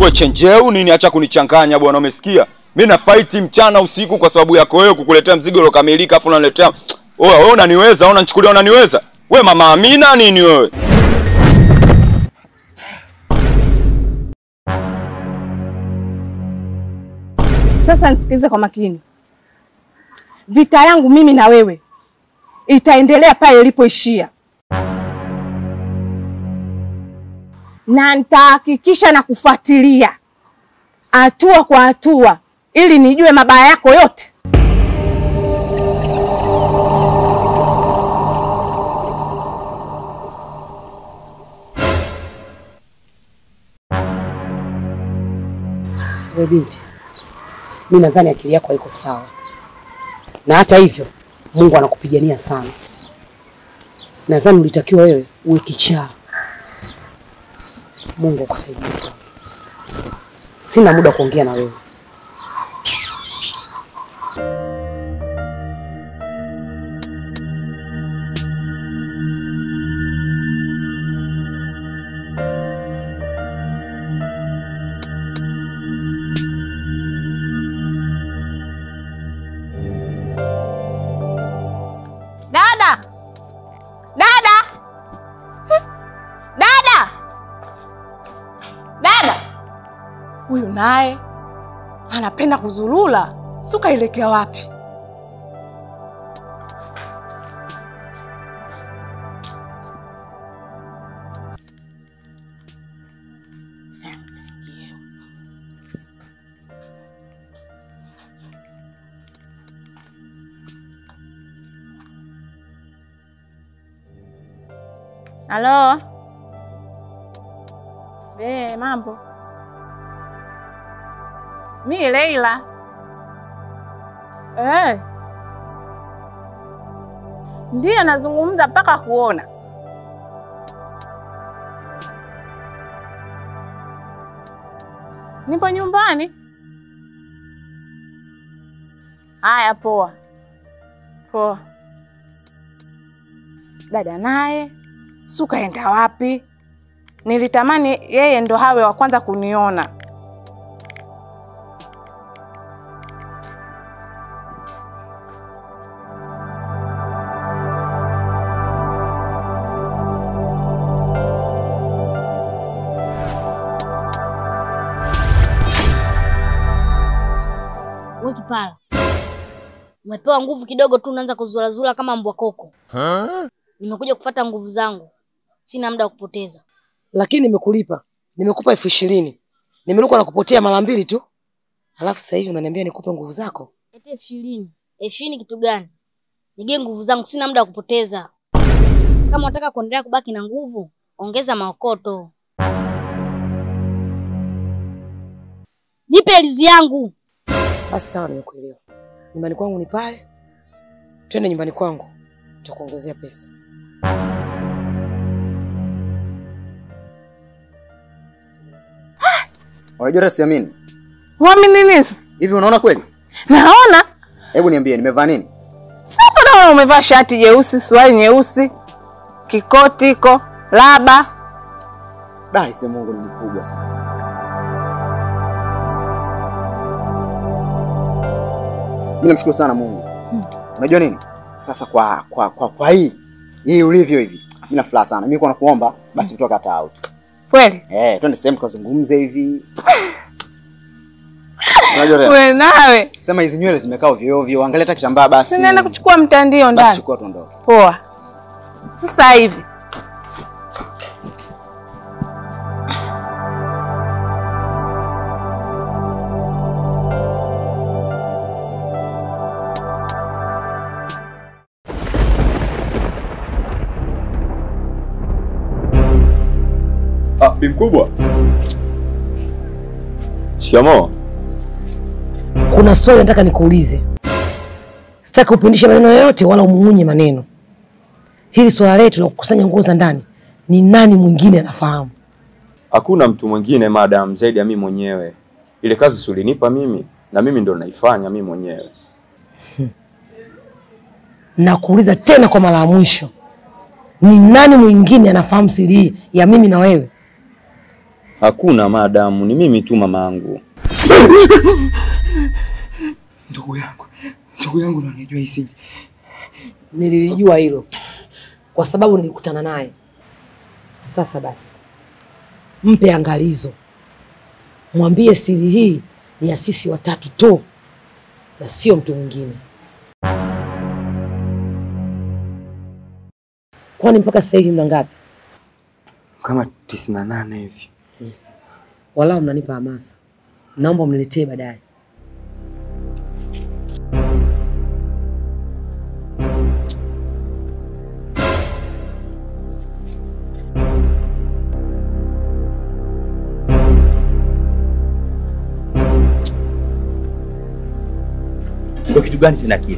We chenjeu nini? Acha kunichanganya bwana, umesikia? Mimi na fight mchana usiku kwa sababu yako wewe, kukuletea mzigo uliokamilika, afu unaniletea wewe. Wewe unaniweza, unanichukulia, unaniweza we mama Amina nini wewe? Sasa nisikilize kwa makini. Vita yangu mimi na wewe itaendelea pale ilipoishia, na nitahakikisha na kufuatilia hatua kwa hatua ili nijue mabaya yako yote. We binti, mi nadhani akili yako haiko sawa, na hata hivyo Mungu anakupigania sana. Nadhani ulitakiwa wewe uwe kichaa. Mungu akusaidie sana. Sina muda wa kuongea na wewe. Dada, dada, dada, dada, huyu naye anapenda kuzulula, suka ilekea wapi? Halo. Eh, mambo. Mi Leila. Eh. Ndiyo nazungumza mpaka kuona. Nipo nyumbani. Haya, poa poa. Dada naye sukaenda wapi? Nilitamani yeye ndo hawe wa kwanza kuniona. We kipara, umepewa nguvu kidogo tu, unaanza kuzurazura kama mbwa koko. Nimekuja kufata nguvu zangu, sina muda wa kupoteza. Lakini nimekulipa, nimekupa elfu ishirini nimeruka na kupotea mara mbili tu, alafu sasa hivi unaniambia nikupe nguvu zako. Eti elfu ishirini elfu ishirini kitu gani? Nige nguvu zangu, sina muda wa kupoteza. Kama unataka kuendelea kubaki na nguvu, ongeza maokoto. Nipe elizi yangu. Basi sawa, nimekuelewa. Nyumbani kwangu ni pale, twende nyumbani kwangu, nitakuongezea pesa. Unajua hata siamini. Wamini nini sasa? Hivi unaona kweli? Naona Hebu niambie nimevaa nini? sasa, naona umevaa shati jeusi, suruali nyeusi, kikoti iko laba. Da, ise Mungu ni mkubwa sana. Mimi namshukuru sana Mungu. Unajua nini? Sasa kwa kwa kwa, kwa hii hii ulivyo hivi. Mimi na furaha sana. Mimi niko nakuomba basi tutoka hata out. Kweli Eh, twende sehemu tukazungumze hivi. Unajua Rea, we nawe, sema hizi nywele zimekaa ovyo ovyo, angalia hata kitambaa basi. sinaenda kuchukua mtandio Basi ndani. chukua tuondoke. Poa, sasa hivi Ah, bi mkubwa. Shikamoo. Kuna swali nataka nikuulize, sitaki upindishe maneno yoyote wala umung'unye maneno. Hili swala letu la kukusanya nguo za ndani, ni nani mwingine anafahamu? Hakuna mtu mwingine madam zaidi ya mimi mwenyewe. Ile kazi si ulinipa mimi na mimi ndo naifanya mimi mwenyewe. Na kuuliza tena kwa mara ya mwisho, ni nani mwingine anafahamu siri hii ya mimi na wewe? Hakuna madamu, ni mimi tu mamangu. Ndugu yangu, ndugu yangu ndo anajua hii siri. Nilijua hilo kwa sababu nilikutana naye. Sasa basi, mpe angalizo, mwambie siri hii ni ya sisi watatu tu na sio mtu mwingine. Kwani mpaka sasa hivi mna ngapi? Kama tisini na nane hivi. Walau mnanipa hamasa, naomba mniletee baadaye. Ndio kitu gani tena kile?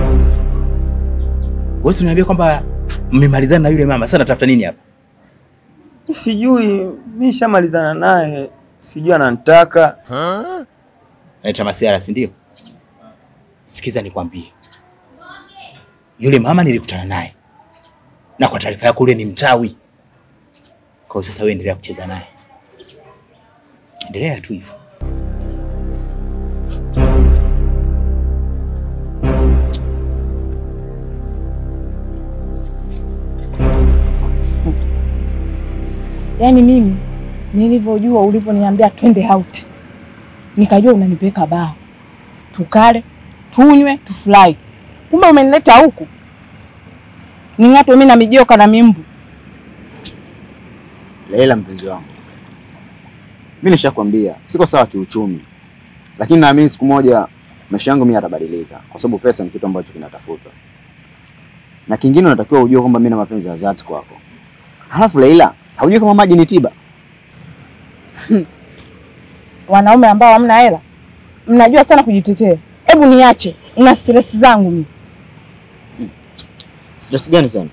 Wewe uniambia kwamba mmemalizana na yule mama, sasa natafuta nini hapa? Sijui, mimi nishamalizana naye, sijui ananitaka. Naita masiara, si ndio? Sikiza nikwambie, yule mama nilikutana naye, na kwa taarifa yako, yule ni mchawi. Kwa hiyo sasa wewe endelea kucheza naye, endelea tu hivyo. Yaani mimi nilivyojua ulivyoniambia twende out, nikajua unanipeleka baa tukale, tunywe, tufurahi. Kumbe umenileta huku ning'atwe mimi na mijoka na mimbu. Leila, mpenzi wangu, mi nishakwambia siko sawa kiuchumi, lakini naamini siku moja maisha yangu mimi yatabadilika, kwa sababu pesa ni kitu ambacho kinatafutwa, na kingine unatakiwa ujue kwamba mimi na mapenzi ya dhati kwako. Halafu Leila, haujui kama maji ni tiba? Wanaume ambao hamna hela mnajua sana kujitetea. Hebu niache, una stress zangu mimi. Stress gani tena?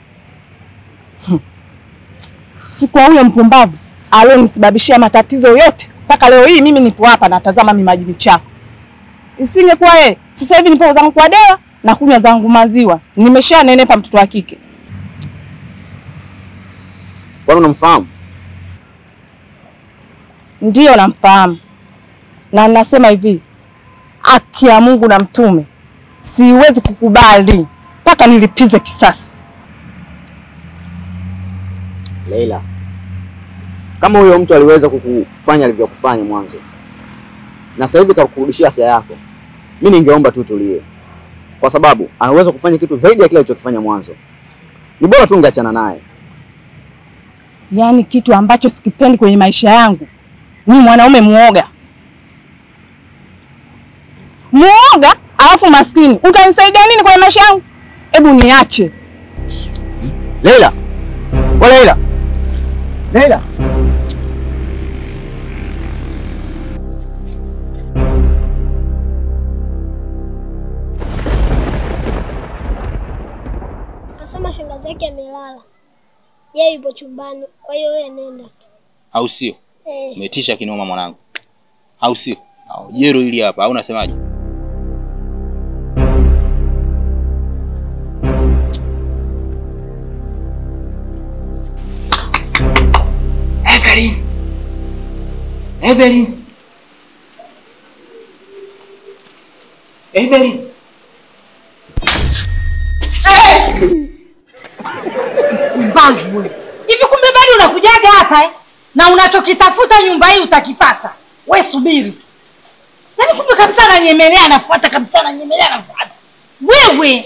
Si kwa huyo mpumbavu alionisababishia matatizo yote mpaka leo hii mimi nipo hapa natazama mimaji michafu. Isingekuwa yeye, sasa hivi nipo zangu kwa dewa na kunywa zangu maziwa. Nimesha nenepa mtoto wa kike. Kwani unamfahamu? Ndiyo namfahamu, na nasema hivi, haki ya Mungu na mtume, siwezi kukubali mpaka nilipize kisasi. Leila, kama huyo mtu aliweza kukufanya alivyokufanya mwanzo na sasa hivi kakurudishia afya yako, mi ningeomba tu tulie, kwa sababu anaweza kufanya kitu zaidi ya kile alichokifanya mwanzo. Ni bora tu ungeachana naye. Yaani kitu ambacho sikipendi kwenye maisha yangu ni mwanaume muoga, muoga alafu maskini. Utanisaidia nini kwenye maisha yangu? Hebu niache. Leila, we Leila, Leila. Kasema shangazi yake amelala, yeye yupo chumbani, kwa hiyo wewe nenda tu. au sio? Eh, Umetisha kinoma mwanangu, au sio? Au jero hili hapa, au unasemaje? Evelyn, Evelyn, Evelyn. Mbavu hivi, kumbe bado unakujaga hapa eh? na unachokitafuta nyumba hii utakipata. We subiri tu, yaani kumbe kabisa nanyemelea, anafuata kabisa, nanyemelea, anafuata wewe.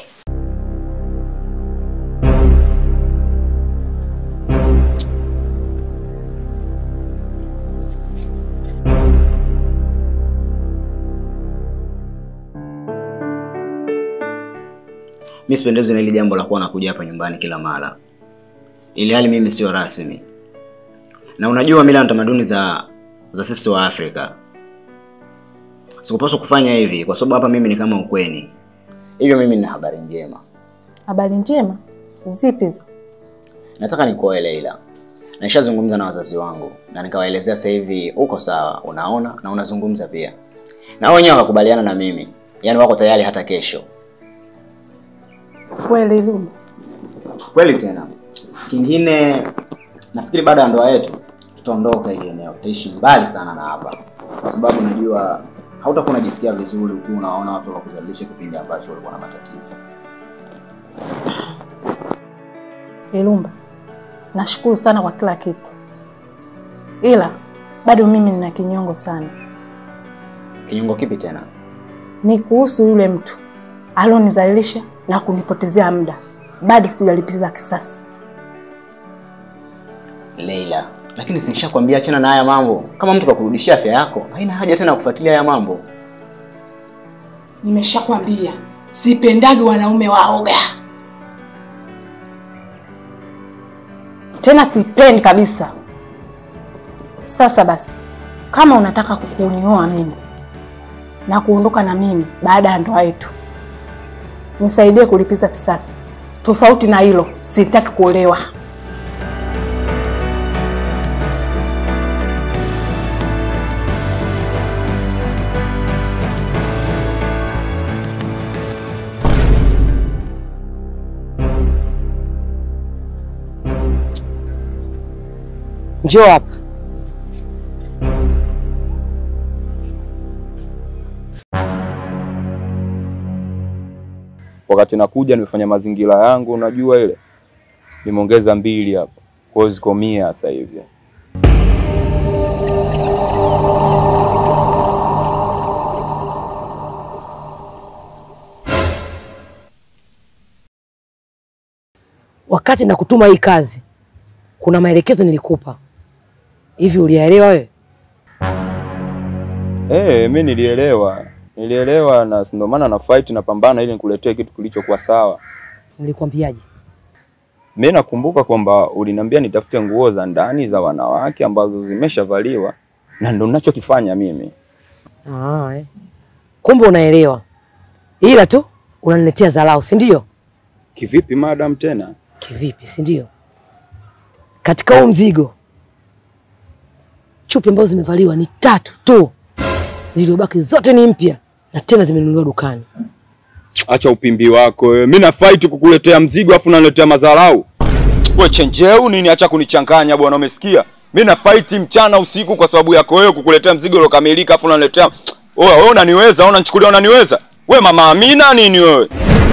Mimi sipendezwi na hili jambo la kuwa nakuja hapa nyumbani kila mara, ili hali mimi sio rasmi, na unajua mila na tamaduni za za sisi wa Afrika. Sikupaswa kufanya hivi kwa sababu hapa mimi ni kama ukweni. Hivyo mimi nina habari njema, Habari njema zipi hizo? nataka nikuoe Leila. Nishazungumza na wazazi wangu na nikawaelezea sasa hivi uko sawa, unaona na unazungumza pia, na wao wenyewe wakakubaliana na mimi, yaani wako tayari hata kesho. Kweli Lumba? Kweli tena. Kingine nafikiri baada ya ndoa yetu tutaondoka ili eneo, tutaishi mbali sana na hapa, kwa sababu najua hautakuwa unajisikia vizuri ukiwa unaona watu wakuzalisha kipindi ambacho ulikuwa na matatizo. Ilumba, nashukuru sana kwa kila kitu, ila bado mimi nina kinyongo sana. Kinyongo kipi tena? Ni kuhusu yule mtu alionizalilisha na kunipotezea muda, bado sijalipiza kisasi. Leila, lakini sinishakwambia achana na haya mambo. Kama mtu kakurudishia afya yako, haina haja tena kufuatilia haya mambo. Nimeshakwambia sipendagi wanaume waoga, tena sipendi kabisa. Sasa basi, kama unataka kunioa mimi na kuondoka na mimi baada ya ndoa yetu, nisaidie kulipiza kisasi. Tofauti na hilo, sitaki kuolewa. Njoo hapa. Wakati nakuja nimefanya mazingira yangu, unajua ile nimeongeza mbili hapo, kwa hiyo ziko mia sasa hivi. Wakati nakutuma hii kazi, kuna maelekezo nilikupa. Hivi uliyaelewa wewe? Eh, mi nilielewa, nilielewa na ndio maana na fight na pambana ili nikuletee kitu kilichokuwa sawa. Nilikwambiaje? Mi nakumbuka kwamba uliniambia nitafute nguo za ndani za wanawake ambazo zimeshavaliwa na ndo ninachokifanya mimi. Ah, eh. Kumbe unaelewa, ila tu unaniletea dharau, si ndio? Kivipi madam tena? Kivipi, si ndio? Katika huu mzigo chupi ambazo zimevaliwa ni tatu tu, zilizobaki zote ni mpya na tena zimenunuliwa dukani. Acha upimbi wako wewe. Mimi na fight kukuletea mzigo afu unaniletea madharau. Wewe chenjeu nini? Acha kunichanganya bwana, umesikia? Mimi na fight mchana usiku kwa sababu yako wewe kukuletea mzigo uliokamilika afu unaniletea wewe wewe unaniweza, unanichukulia unaniweza? Wewe mama Amina nini wewe?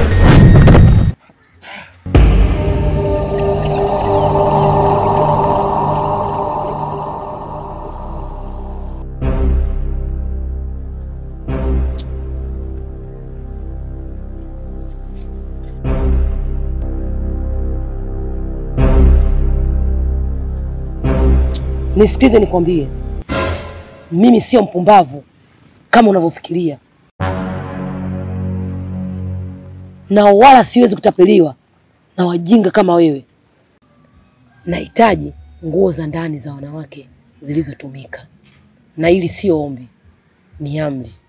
Nisikize nikwambie, mimi sio mpumbavu kama unavyofikiria, na wala siwezi kutapeliwa na wajinga kama wewe. Nahitaji nguo za ndani za wanawake zilizotumika, na hili sio ombi, ni amri.